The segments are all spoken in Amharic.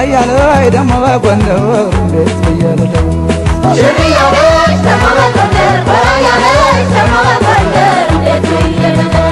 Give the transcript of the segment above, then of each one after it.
ወራያ ላይ ደግሞ በጎንደር እንዴት ብዬ ልለው ሽር እያለች ደግሞ በጎንደር ወራ ያለች ደግሞ በጎንደር እንዴት ብዬ ልለፍ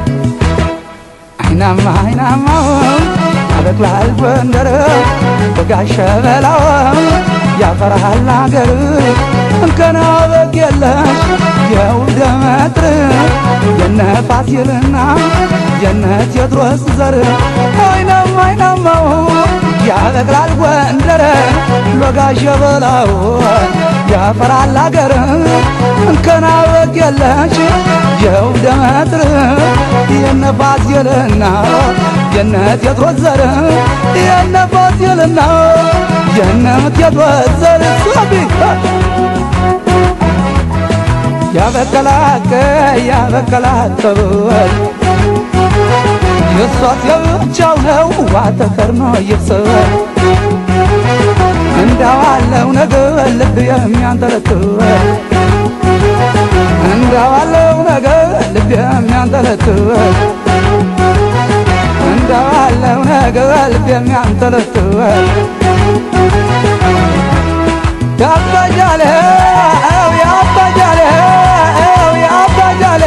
አይናማ አይናማው ያበቅላል ጎንደር በጋሸ በላው ያፈራሃል አገር እንከና በግ የለሽ የውደ መጥር የነ ፋሲልና የነ ቴዎድሮስ ዘር አይናማ አይናማው ያበቅላል ጎንደር በጋሸ በላው ያፈራል አገር እንከና በግ የለሽ የውደ መጥር የነ ፋሲልና የነ ቴዎድሮስ ዘር የነ ፋሲልና የነ ቴዎድሮስ ዘር ሶቢ ያበቀላቀ ያበቀላቀበል የሷት የብቻው ነው ዋተከርኖ ይፍሰል እንዳዋለው ነገር ልብ የሚያንጠለጥል እንዳዋለው ነገር ልብ የሚያንጠለጥል እንዳዋለው ነገር ልብ የሚያንጠለጥል ያባጃለ ያባጃለ ያባጃለ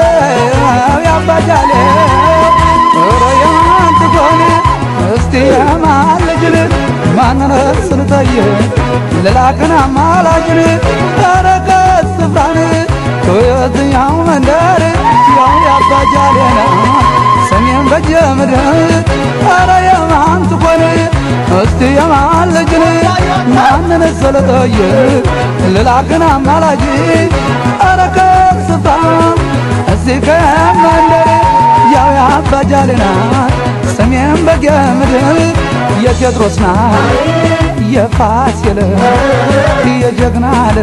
ያባጃለ ኧረ የማን ትሆን እስቲ የማን ልጅን ማንነት ስልጠይቅ ልላክን አማላጅን ኧረ ከስፍራን ከየትኛው መንደር ያው ያባጃሌ ነው ሰሜን በጀ ምድር ኧረ የማን ትሆን እስቲ የማን ልጅን ማንን ስልጠይቅ ልላክን አማላጅ ኧረ ከስፍራ እዚህ ከመንደር ያው ያባጃሌ ናት ሰሜን በጌ ምድር የቴዎድሮስ ናት የፋሲል የጀግና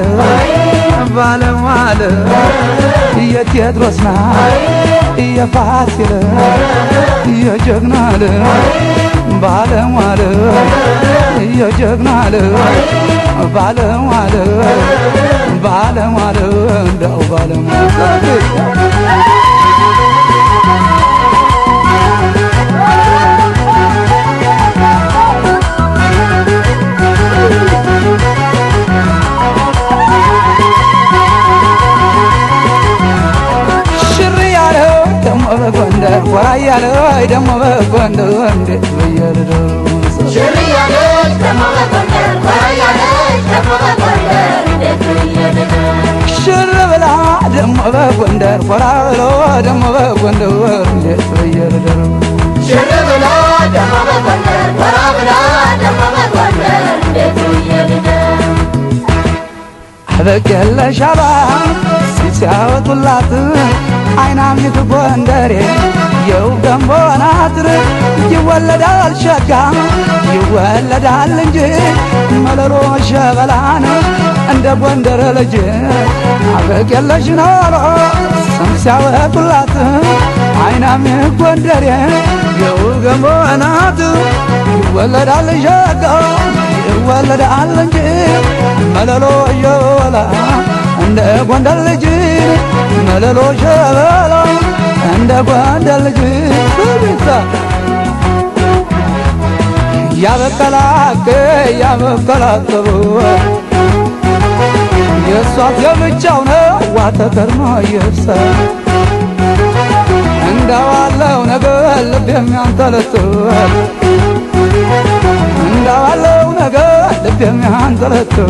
ባለሟል የቴዎድሮስ ናት የፋሲል የጀግና ባለሟል የጀግና ባለሟል ባለሟል እንደው ባለሟል ሽር ያለው ደሞ በጎንደር ወራ ያለው ደሞ በጎንደር እንዴት ብዬ ልደርስ ሽር እያለች ደግሞ በጎንደር ወራ ያለች ደግሞ በጎንደር እንዴት ብዬ ልለፍ ሽር ብላ ደሞ በጎንደር ወራ ብሎ ደሞ በጎንደር እንዴት ብዬ ልደርስ ሽር ብላ ደግሞ በጎንደር ወራ ብላ ደግሞ በጎንደር እንዴት ብዬ ልለፍ አበቅ የለሽ አባ ሲያወጡላት አይናሚት ጎንደሬ የው ገንቦ ናትር ይወለዳል ሸጋ ይወለዳል እንጂ መለሎ ሸበላን እንደ ጎንደር ልጅ አበቅ የለሽ ነው ስም ሲያወጡላት አይናሚ ጎንደሬ የው ገንቦ ናት ይወለዳል ሸጋ ይወለዳል እንጂ መለሎ ሸበላ እንደ ጎንደር ልጅ መለሎ ሸበላ እንደ ጎንደር ልጅ ብቻ ያበቀላቀ ያበቀላቀቡ የእሷት የብቻው ነው ዋተከርኖ ይብሰ እንዳዋለው ነገር ልብ የሚያንጠለጥል እንዳዋለው ነገር ልብ የሚያንጠለጥል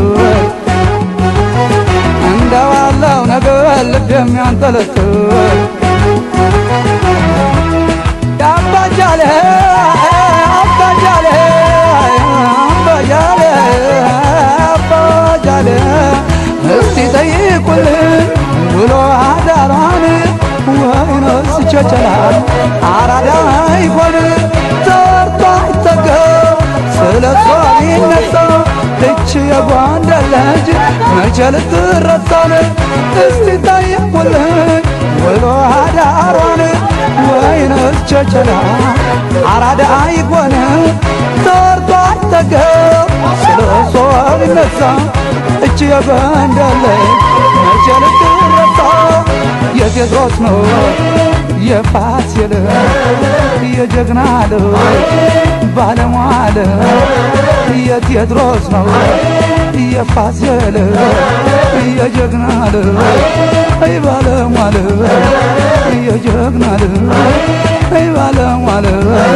እንደዋለው ነገር ልብ የሚያንጠለጥል አባጃሌ አባጃሌ አባጃሌ አባጃሌ እስቲ ጠይቁልን ውሎ አዳሯን ወይንስ ቸቸላ አራዳ ይሆን ተርታ አይጠገብ ስለ እሷ ይነሳ እች የጎንደር ልጅ መቼ ልትረሳን እስቲ ጠይቁልን ውሎ አዳሯን ወይንስ ቸቸላ አራዳ ይሆን ተርታ አይጠገብ ስለ እሷ ይነሳ እች የጎንደር ልጅ መቼ ልትረሳ የቴድሮስ ነው የፋሲል የጀግና ልጅ ባለሟል የቴዎድሮስ ነው የፋሲል የጀግና ልጅ ባለሟል የጀግና ልጅ ባለሟል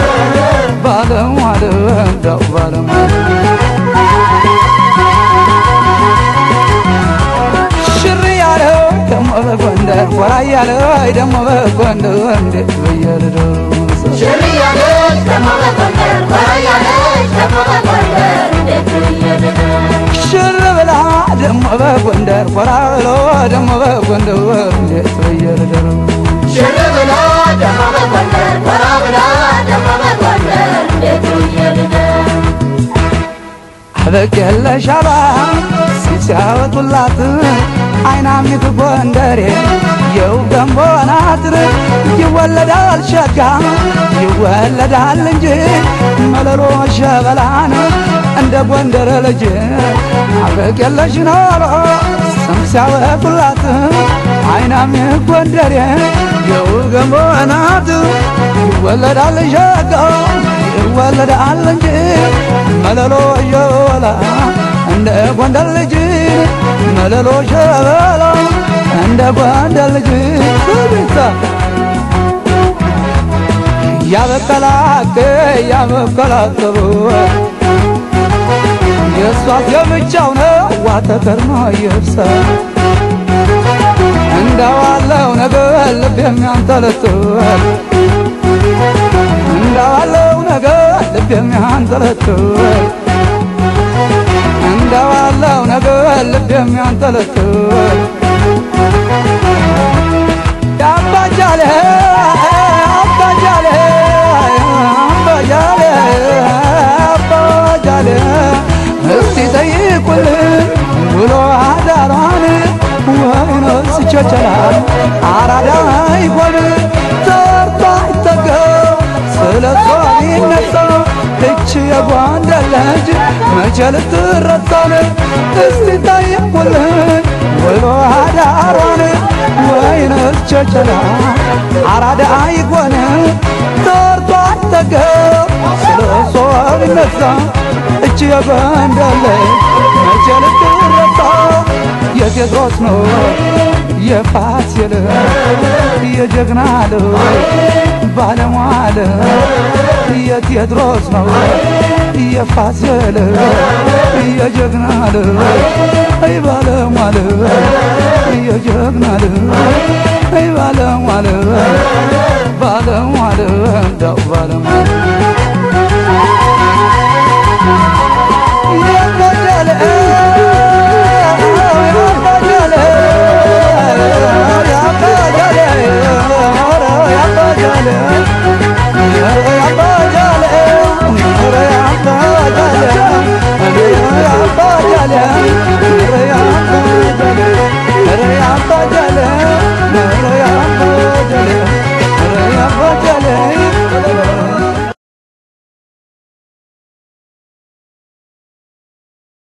ባለሟል እንደው ባለሟል ሽር ያለው ደሞ በጎንደር ኮራ ያለው ደሞ በጎንደር እንዴት በየልደው ሽር ያለች ደሞ በጎንደር ኮራ ያለች ደሞ በጎንደር እንዴት ብዬልህ ሽር ብላ ደሞ በጎንደር ኮራ ብሎ ደሞ በጎንደር እንዴት በየልደው ሽር ብላ ደሞ በጎንደር ኮራ ብላ ደሞ በጎንደር እንዴት ብዬልህ አበቅ የለሽ አባ ሲያወጡላት አይናሚት ጎንደሬ የው ገንቦ ናት ይወለዳል ሸጋ ይወለዳል እንጂ መለሎ ሸበላን እንደ ጎንደር ልጅ አበቅ የለሽ ኖሮ ስም ሲያወጡላት አይናሚት ጎንደሬ የው ገንቦ ናት ይወለዳል ሸጋ ይወለዳል እንጂ መለሎ ሸበላ እንደ ጎንደር ልጅ መለሎ ሸበላ እንደ ጎንደር ልጅ ቤታ ያበቀላቅ ያበቀላቅቡ የእሷት የብቻው ነው ዋተከርማ ይብሳ እንደዋለው ነገር ልብ የሚያንጠለጥል እንደዋለው ነገር ልብ የሚያንጠለጥል እንደዋለው ነገር ልብ የሚያንጠለጥል አባጃሌ አባጃሌ አባጃሌ አባጃሌ እስቲ ጠይቁልን ውሎ አዳሯን ወይኖስ ቸቸላል አራዳ ይሆን ተርታ አይጠገብ ስለ እሷ ቢነሳ እች የጓንደር ልጅ መቼ ልትረሳን እስቲ ጠይቁልን ውሎ አዳሯን ወይንስ ቸቸላ አራዳ አይጎን ተርቶ አይጠገብ ስለ እሷ ቢነሳ እች የጎንደር ልጅ መቼ ልትረሳ የቴዎድሮስ ነው የፋሲል የጀግና ልጅ ባለሟል የቴዎድሮስ ነው የፋሲል የጀግና ልጅ ባለሟል የጀግና ልጅ ባለሟል ባለሟል እንደው ባለሟል የጎደለ ያጎደለ ያጎደለ ያጎደለ